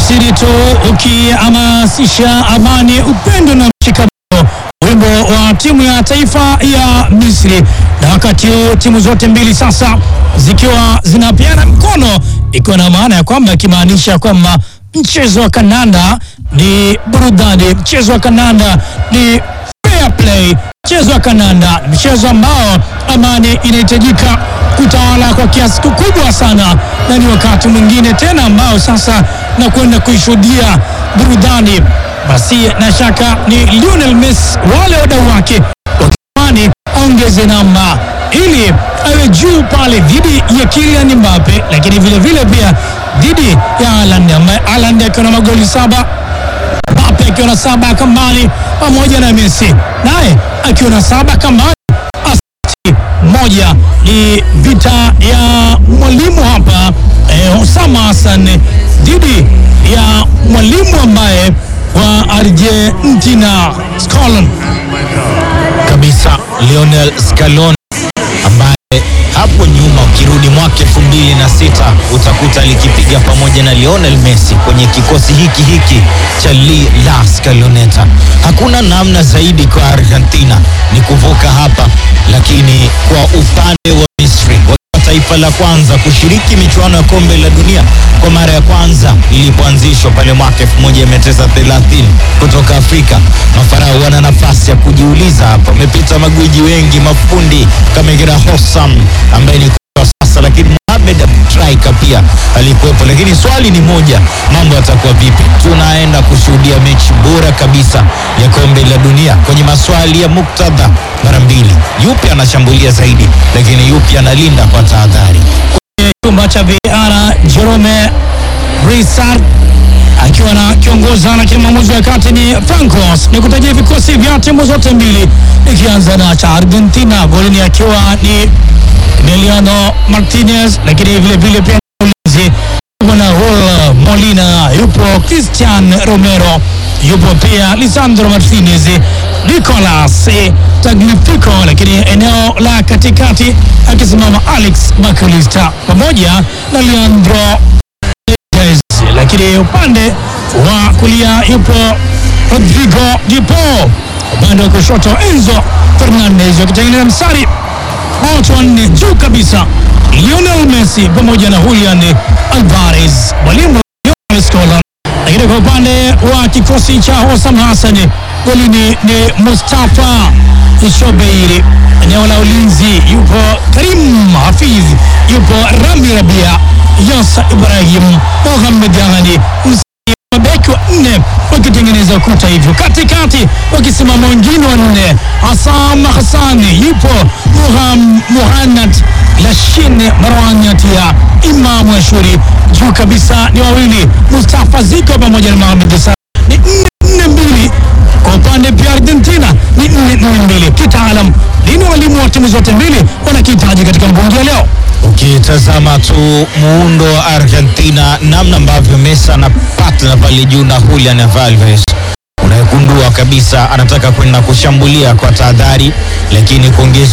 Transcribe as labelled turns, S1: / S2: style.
S1: tafsiri tu ukihamasisha amani, upendo na mshikamano, wimbo wa timu ya taifa ya Misri. Na wakati huu timu zote mbili sasa zikiwa zinapeana mkono, ikiwa na maana ya kwamba ikimaanisha kwamba mchezo wa kandanda ni burudani, mchezo wa kandanda ni fair play, mchezo wa kandanda ni mchezo ambao amani inahitajika kutawala kwa kiasi kikubwa sana, na ni wakati mwingine tena ambao sasa na kwenda kuishuhudia burudani. Basi na shaka ni Lionel Messi, wale wadau wake wakitamani aongeze namba ili awe juu pale dhidi ya Kylian Mbappe, lakini vile vile pia dhidi ya Haaland ambaye Haaland akiwa na magoli saba Mbappe akiwa na saba kambani pamoja na Messi naye akiwa na saba kambani. Asisti moja ni vita ya mwalimu hapa eh, Osama Hassan dhidi ya mwalimu ambaye wa Argentina Scaloni
S2: kabisa Lionel Scaloni ambaye hapo nyuma ukirudi mwaka elfu mbili na sita utakuta likipiga pamoja na Lionel Messi kwenye kikosi hiki hiki cha La Scaloneta. Hakuna namna zaidi kwa Argentina ni kuvuka hapa, lakini kwa upande wa Misri wakiwa taifa la kwanza kushiriki michuano ya kombe la dunia kwa mara ya kwanza ilipoanzishwa pale mwaka 1930 kutoka Afrika. Mafarao wana nafasi ya kujiuliza hapa, wamepita magwiji wengi, mafundi kama Gira Hossam ambaye ni kwa sasa, lakini Mohamed Aboutrika pia alikuwepo, lakini swali ni moja, mambo yatakuwa vipi? Tunaenda kushuhudia mechi bora kabisa ya kombe la dunia kwenye maswali ya muktadha mara mbili, yupi anashambulia zaidi, lakini yupi analinda kwa tahadhari.
S1: chumba cha VAR Jerome Risard akiwa na kiongoza na kila mwamuzi wa kati ni Francos. Ni kutajia vikosi vya timu zote mbili, ikianza na cha Argentina golini akiwa ni Emiliano Martinez, lakini vile vile pia ulinzi yupo na Raul Molina, yupo Christian Romero, yupo pia Lisandro Martinez, Nicolas Tagliafico, lakini eneo la katikati akisimama Alex McAllister pamoja na Leandro Paredes, lakini upande wa kulia yupo Rodrigo Di Paul, upande wa kushoto Enzo Fernandez wakitengeneza mstari watu wanne juu kabisa, Lionel Messi pamoja na Julian Alvarez, mwalimu Lionel Scaloni. Lakini kwa upande wa kikosi cha Osam Hassan, golini ni Mustafa Shobeiri. Eneo la ulinzi yupo Karim Hafiz, yupo Rami Rabia, Yasa Ibrahim, Mohamed Ghani mabeki wa nne wakitengeneza ukuta hivyo, katikati wakisimama wengine wanne, Hassan Hassani yupo Muham- Muhannad Lashin Marwan Yatia, Imamu Ashuri juu kabisa ni wawili, Mustafa Ziko pamoja na Mohamed Salah ni nne nne mbili. Kwa upande pia Argentina ni nne nne mbili. Kitaalam nini walimu wa timu zote mbili wanakihitaji katika mbungi ya leo?
S2: Ukitazama tu muundo wa Argentina, namna ambavyo Messi anapata pale juu na Julian Alvarez, unayegundua kabisa anataka kwenda kushambulia kwa tahadhari, lakini kuongeza